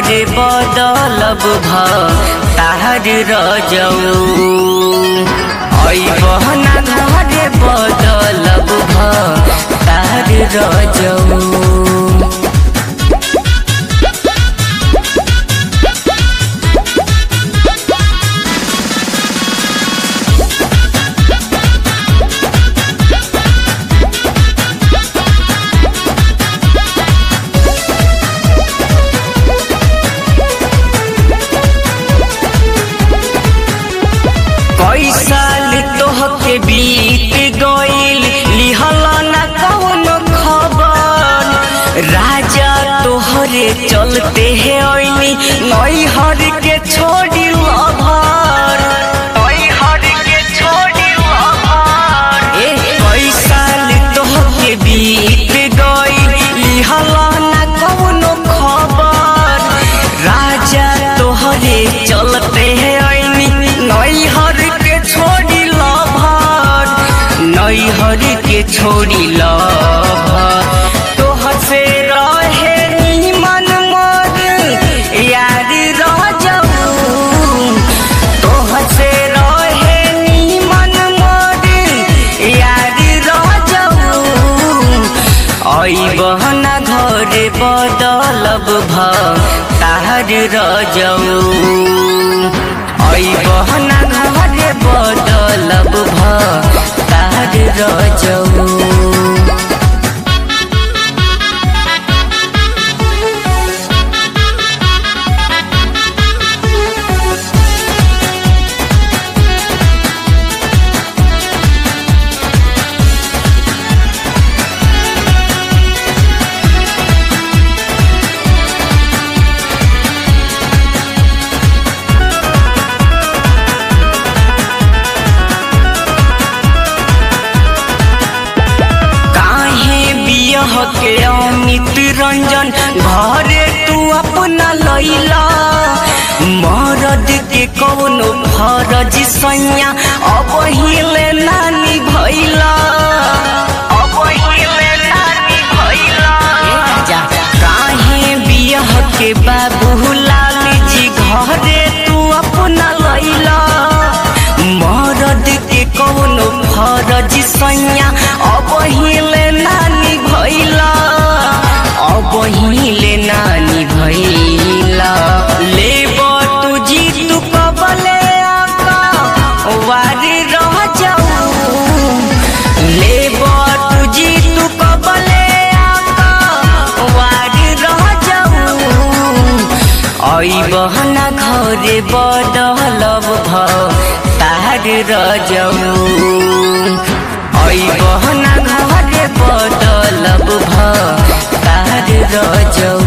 घरे बदलब भ तार रजऊ बहना घरे बदलब भ तार रजऊ कई साल तोहके बीत गईल लिहल न कौनो खबर राजा तोहरे चलते है ओइनी नैहर के छोड़ी लभर नैहर के छोड़ी लभर ए कई साल तोहके बीत गईल लिहल न कौनो खबर राजा तोहरे चलते है ओइनी नैहर के छोड़ी लभर नैहर के छोड़ी लभर तोहर से रहे निमन मोर यार रजऊ तोहर से रहे निमन मोर यार रजऊ बहना घरे बदलब भ तार रजऊ बहना घरे बदलब भ तार रजऊ काहे बियह के अमित रंजन घरे तू अपना लैला मरद के कौनो फरज सैया अब हिले नानी भैला अब हिले नानी भैला काहे बियह के बाबू लाल जी घरे तू अपना लैला मरद के कौनो फरज सैया अब हिले नानी भैला अब हिले नानी भैला ले तू जी तू कबले आका वारी रह जाऊ ले तू जी तू कबले आका वारी रह जाऊ आई बहना घरे बदलब भ तार रजऊ आई बहना घरे बदलब भ तार रजऊ